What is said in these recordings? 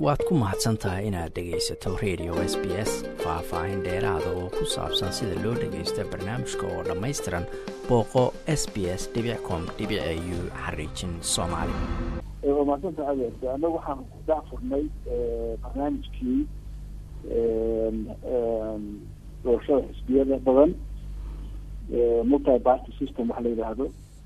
waad ku mahadsan tahay inaad dhegaysato radio s b s faah-faahin dheeraada oo ku saabsan sida loo dhagaysta barnaamijka oo dhammaystiran booqo s b s com u xariijin soomaali waa mahadsanta adeer annagu waxaan ku daafurnay barnaamijkii doorashada xisbiyada badan multi party system waxa la yidhaahdo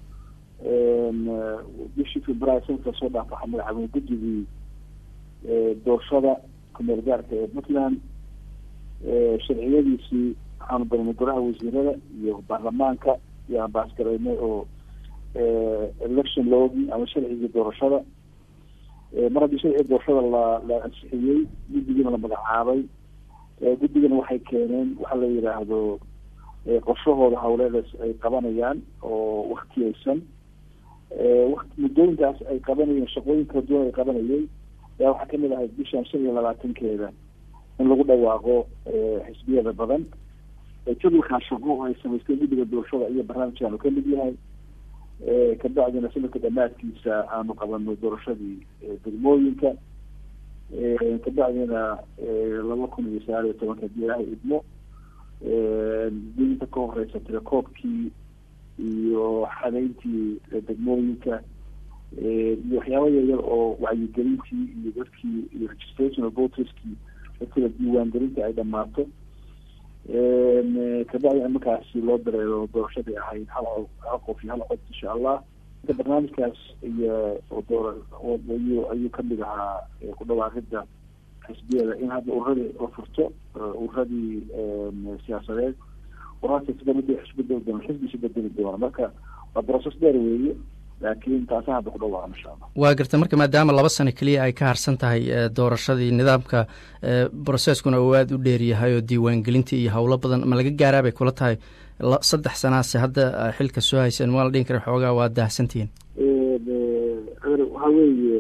bishii february sanadka soo dhaaf waxaa magacaabay guddigii doorashada kumeel gaarka ee puntland sharciyadiisii waxaanu baranay golaha wasiirada iyo baarlamaanka iyo aan baasgaraynay oo election loogi ama sharcigii doorashada mar haddii sharciga doorashada la la ansixiyey guddigiina la magacaabay guddigana waxay keeneen waxa la yidhaahdo qorshahooda hawleedas ay qabanayaan oo waktiyeysan muddooyinkaas ay qabanayeen shaqooyin kala duwan ay qabanayay ayaa waxaa kamid ahayd bishan shan iyo labaatankeeda in lagu dhawaaqo xisbiyada badan jadalkaa shaqo oo ay samaysteen guddiga doorashada iyo barnaamijkaanu kamid yahay kabacdina sanadka dhamaadkiisa aanu qabano doorashadii degmooyinka kabacdina laba kun iyo sagaal iyo tobanka hadii ilaahay idmo dinta ka horeysa telecoobkii iyo xadeyntii degmooyinka iyo waxyaaba yaryar oo wacyigelintii iyo dadkii iyo registration voterskii dadkila diiwaangelinta ay dhamaato kabacdina markaasi loo dareero doorashadii ahayd hal hal qof iyo hal cod insha allah barnaamijkaas iyo door ayuu ayuu kamid ahaa ku dhawaaqida xisbiyada in hadda ururadii la furto ururadii siyaasadeed uraaasbed isbedeli doona xisbi isu bedeli doona marka waa process dheer weeye laakiin taasa hadda ku dhawaaqa insha allah waa garta marka maadaama laba sano keliya ay ka harsan tahay doorashadii nidaamka broceskuna uu aada u dheeryahay oo diiwaangelintii iyo howlo badan ma laga gaaraa bay kula tahay saddex sanaase hadda xilka soo hayseen ma la dhihin kara xoogaa waa daahsantihiin waxaa weeye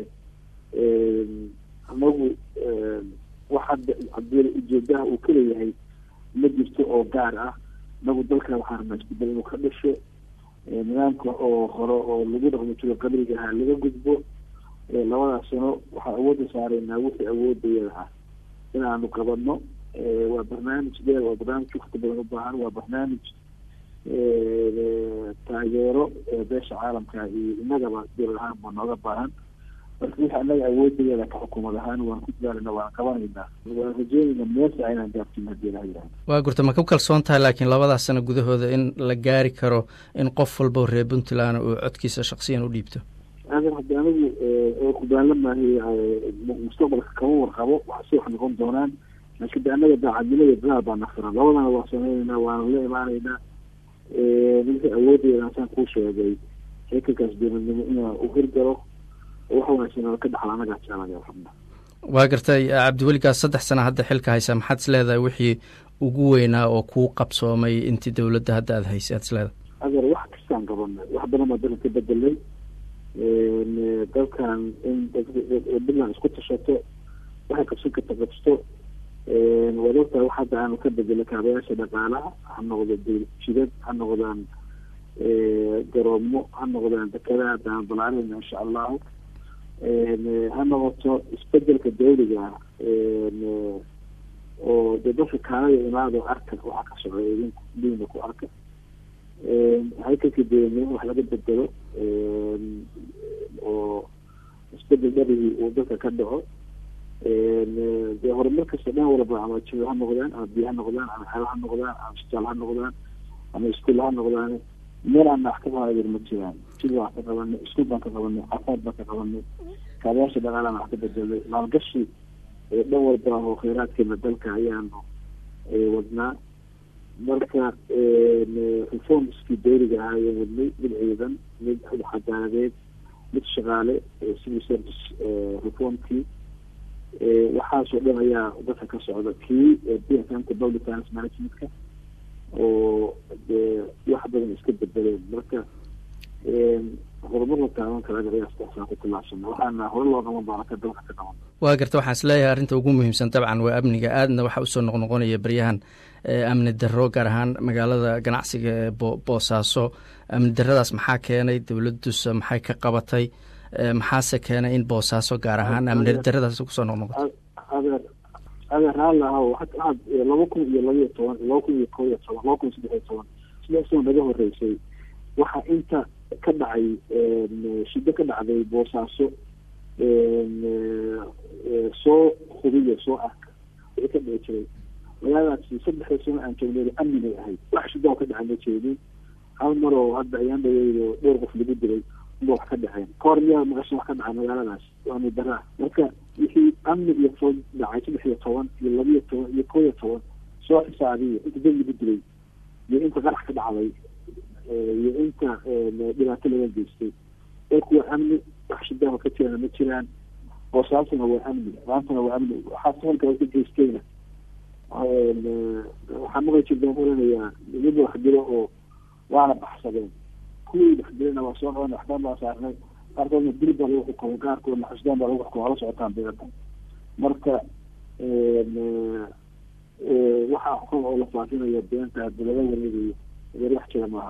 anagu waxa hadii ujeedaha uu kaleeyahay ma jirto oo gaar ah inagu dalkan waxaa rabnaa isbedel inuu ka dhasho nidaamka oo hore oo lagu dhaqmo jiro qabriga ahaa laga gudbo labadaas sano waxaan awoodda saareynaa wixii awoodayada ah inaanu qabano waa barnaamij dheer waa barnaamij wakti badan u baahan waa barnaamij taageero beesha caalamka iyo inagaba dowlad ahaan baa nooga baahan marka wixii anaga awoodayada ka xukuumad ahaan waan ku dadaalana waan qabanaynaa waan rajeynayna meesa inaan gaabtin hadii ilaha yihahdo waa gurta ma ku kalsoon tahay laakiin labadaas sano gudahooda in la gaari karo in qof walba reer puntland uu codkiisa shaksiyan u dhiibto adan haddi anigu kubaalamahay mustaqbalka kama warqabo waxase wax noqon doonaan laakiin de anaga daacadnimo iyo dadaal baa nafiran labadana waa sameyneynaa waana la imaanaynaa wixii awoodayada asaan kuu sheegay heekalkaas dowladnimo inaa u hirgalo wax wanaagsan ka dhaxla anagaa jeclaya rabna waa gartay cabdiweligaas saddex sana hadda xilka haysa maxaad is leedahay wixii ugu weynaa oo kuu qabsoomay intii dowladda hadda aada haysay aad is leedahay adeer wax kastaan qabanay wax badan baa dalka ka bedelay dalkan in puntland isku tashato waxay qabsan karta qabsto waad ogtahay wax hadda aanu ka bedelay kaabayaasha dhaqaalaha ha noqdo jidad ha noqdaan garoomo ha noqdaan dekadaha daan balaarin insha allahu ha noqoto isbedelka dawliga oo de dadka kaalada imaado arka waxaa ka socda idinku diina ku arka haykalka dowladnimo wax laga bedelo oo isbedel dharigii uu dalka ka dhaco dee horumar kasta dhan walba ama jiro ha noqdaan ama biyo ha noqdaan ama xero ha noqdaan ama isbitaal ha noqdaan ama iskuol ha noqdaan meel aan wax ka qaadayr ma jiraan jid waan ka qabanay iskuol baan ka qabanay caafimaad baan ka qabanay kaabayaasha dhaqaalaan wax ka bedelay maalgashi dhan walba oo kheyraadkeena dalka ayaanu wadnaa marka reformskii dawliga ahaa ayaan wadnay mid ciidan mid cadaaladeed mid shaqaale civil service reformkii waxaasoo dhan ayaa dadka ka socda kii bnka public finance managementka oo dee wax badan iska bedeleen marka horumar la taaban kara qiyaastaan ku tilaabsana waxaana hore loo qaban doona ka dalka ka qaban waa garta waxaan isleeyahay arrinta ugu muhiimsan dabcan waa amniga aadna waxaa usoo noqnoqonaya baryahan amni darro gaar ahaan magaalada ganacsiga ee boosaaso amni darradaas maxaa keenay dowladdusa maxay ka qabatay maxaase keenay in boosaaso gaar ahaan amni daradaas kusoo noqnoqoto adeer adeer haalahaw waxaad laba kun iyo labaiyo toban laba kun iyo kob iyo toban laba kun iyo saddex iyo toban sidaasoo naga horeysay waxaa inta ka dhacay shiddo ka dhacday boosaaso soo hubiyo soo arka wixii ka dhici jiray magaaladaasi saddexda sano aan joognay amnigay ahayd wax shiddo oo ka dhacay ma jeedin hal mar oo hadda ayaan dhaweydo dhowr qof lagu dilay unba wax ka dhaceen kahor miyaa maqashan wax ka dhacay magaaladaas waa midaraa marka wixii amni iyo food dhacay saddex iyo toban iyo labiyo toban iyo koo iyo toban soo xisaabiya inta dad lagu dilay iyo inta qarax ka dhacday iyo inta dhibaato laga geystay dalku waa amni wax shidaha ka jirana ma jiraan boosaasana waa amni maantana waa amni waxaa sahalka ka geystayna waxaa maqli jirtaan oranayaa mid wax dilo oo waana baxsadeen kuwii wax dilana waa soo qaban waxbaan baa saarnay qaarkoodna dil baa lagu xukumay qaarkoodna xusdaan baa lagu xukumay ala socotaan beerta marka waxaa xukun oo la faafinayo beenta dalada wareegayo adeer wax jira maaha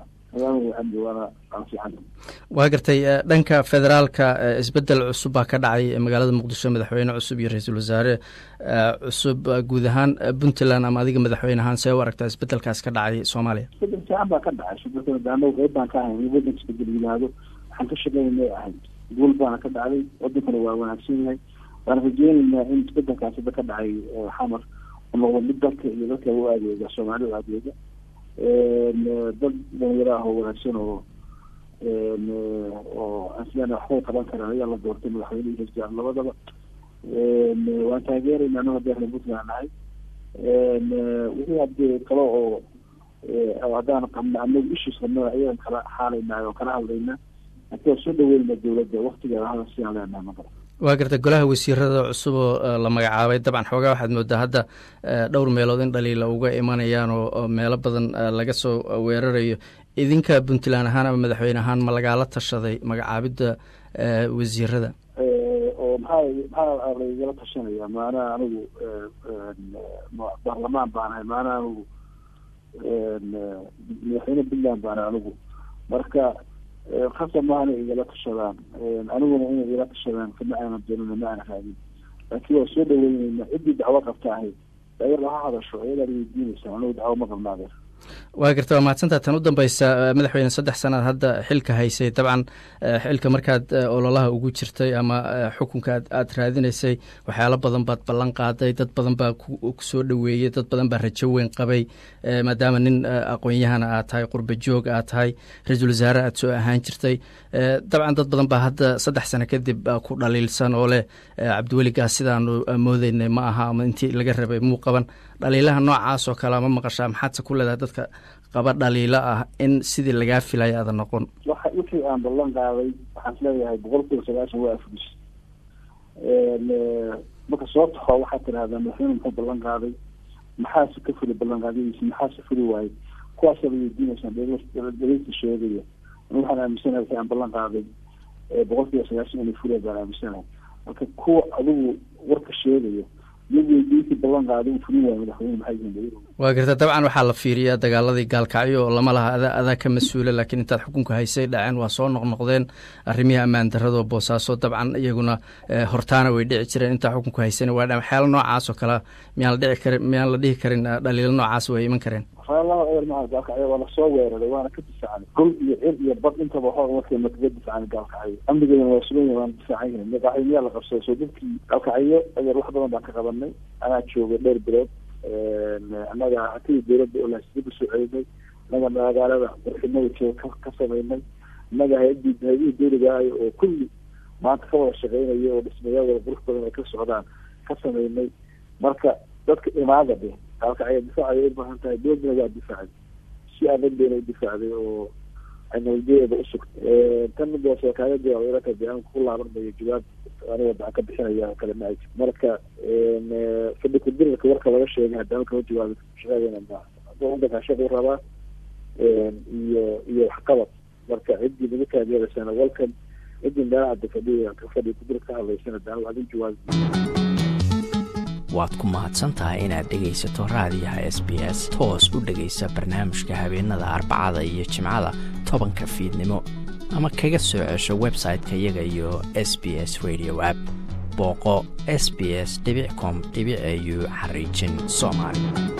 waa gartay dhanka federaalka isbedel cusub baa ka dhacay magaalada muqdisho madaxweyne cusub iyo ra-iisul wasaare cusub guud ahaan puntland ama adiga madaxweyne ahaan see u aragtaa isbedelkaas ka dhacay soomaaliya isbedel fiican baa ka dhacay shubakadaano qeyb baan ka ahay in wadanka isbedel yimaado waxaan ka shaqeynay ahayd guul baana ka dhacday wadankana waa wanaagsan yahay waan rajeyneynaa in isbedelkaas hadda ka dhacay xamar u noqdo mid dalka iyo dadka u adeega soomaali u adeega dad dhalinyaro ah oo wanaagsan oo oo aslan waxbay qaban karaan ayaa la doortay madaxweynehi rajaan labadaba waan taageerayna anago hadii ahla puntland nahay wixii hadee kale oo haddaan qabna anagu issues qabna ayaan kala xaalayna oo kala hadlayna hadii waa soo dhaweyna dawladda waktigeeda hada siaan leenahay maqal waa garta golaha wasiirada cusub oo la magacaabay dabcan xoogaa waxaad moodaa hadda dhowr meelood in dhaliila uga imanayaan oo meelo badan laga soo weerarayo idinka puntland ahaan ama madaxweyne ahaan ma lagaala tashaday magacaabidda wasiirada oo maxaa maxaa laigala tashanaya maanaa anigu baarlamaan baan ahay maanaa anigu madaxweyne puntland baan ahay anigu marka khasab maaha inay igala tashadaan aniguna inay igala tashadaan kama aanan doonina ma aana raadin laakiin waa soo dhaweyneyna ciddii dacwo qabta ahay ayada ha hadasho ayadaa weydiinaysa anigu dacwo ma qabna adeer waa garta waa mahadsantaa tan u dambeysa madaxweyne saddex sanaad hadda xilka haysay dabcan xilka markaad ololaha ugu jirtay ama xukunka aad raadinaysay waxyaalo badan baad ballan qaaday dad badan baa kusoo dhoweeyey dad badan baa rajo weyn qabay maadaama nin aqoon-yahana aad tahay qurba joog aad tahay ra-iisul wasaare aad soo ahaan jirtay dabcan dad badan baa hadda saddex sano kadib ku dhaliilsan oo leh cabdiweligaas sidaanu moodeynay ma aha ama intii laga rabay muu qaban dhaliilaha noocaas oo kale ma maqashaa maxaadse ku leedahay dadka qaba dhaliilo ah in sidii lagaa filaya aada noqon waxa wixii aan ballan qaaday waxaan isleeyahay boqol kiiba sagaashan waa afudis marka soo taxo waxaad tidhahdaa madaxweyne muxuu ballan qaaday maxaase ka fuli ballan qaadadiisa maxaase fuli waayey kuwaasa la weydiinaysaan daliilka sheegaya waxaan aaminsanahay wixii aan ballan qaaday boqol kiiba sagaashan inay fuliya baan aaminsanahay marka kuwa adigu warka sheegayo waa garta dabcan waxaa la fiiriyaa dagaaladii gaalkacyo oo lama laha ada adaa ka mas-uula laakiin intaad xukunka haysay dhaceen waa soo noqnoqdeen arrimihii ammaan darado boosaaso dabcan iyaguna hortaana way dhici jireen intaa xukunka haysana waa dha waxyaala noocaas oo kale miyaan la dhici karin miyaan la dhihi karin dhaliilo noocaas way iman kareen laba eer maa gaalkacyo waa lasoo weeraray waana ka difaacnay dhul iyo cir iyo bad intaba hor markay makaga difaacnay gaalkacyo amnigeedana waa sugan yahay waana difaacan yahay madaxwey miyaa la qabsaday soo dadkii gaalkacyo adeer wax badan baan ka qabanay anaa joogay dhowr bilood annaga hatidii dawladda oo laasdib usoo celinay annaga magaalada qurxinada jooga ka samaynay annaga hay-adii hay-adii dawligaayo oo kulli maanta ka wada shaqeynaya oo dhismayaal wada qurux badan ay ka socdaan ka samaynay marka dadka imaada de gaalkacyo difaacay u baahan tahay dowladana waa difaacay si adag bayna u difaacday oo ay nabadgeeda usugtay tan mid waa kaaga jawaab ilaka de aan ku laabanmayo jawaab aniga daan ka bixinaya kale ma ay marka fadhi kudirarka warka laga sheegay haddana kama jawaabi shaqadeena ma wadankaa shaq u rabaa iyo iyo waxqabad marka ciddii naga taageeraysana welcome ciddii meelaha de fadhi fadhi kudirar ka hadlaysana daan waadin jawaabi waad ku mahadsan tahay inaad dhegaysato raadiyaha s b s toos u dhegaysa barnaamijka habeenada arbacada iyo jimcada tobanka fiidnimo ama kaga soo cesho website-ka iyaga iyo s b s radio app booqo s b s com au xariijin soomaali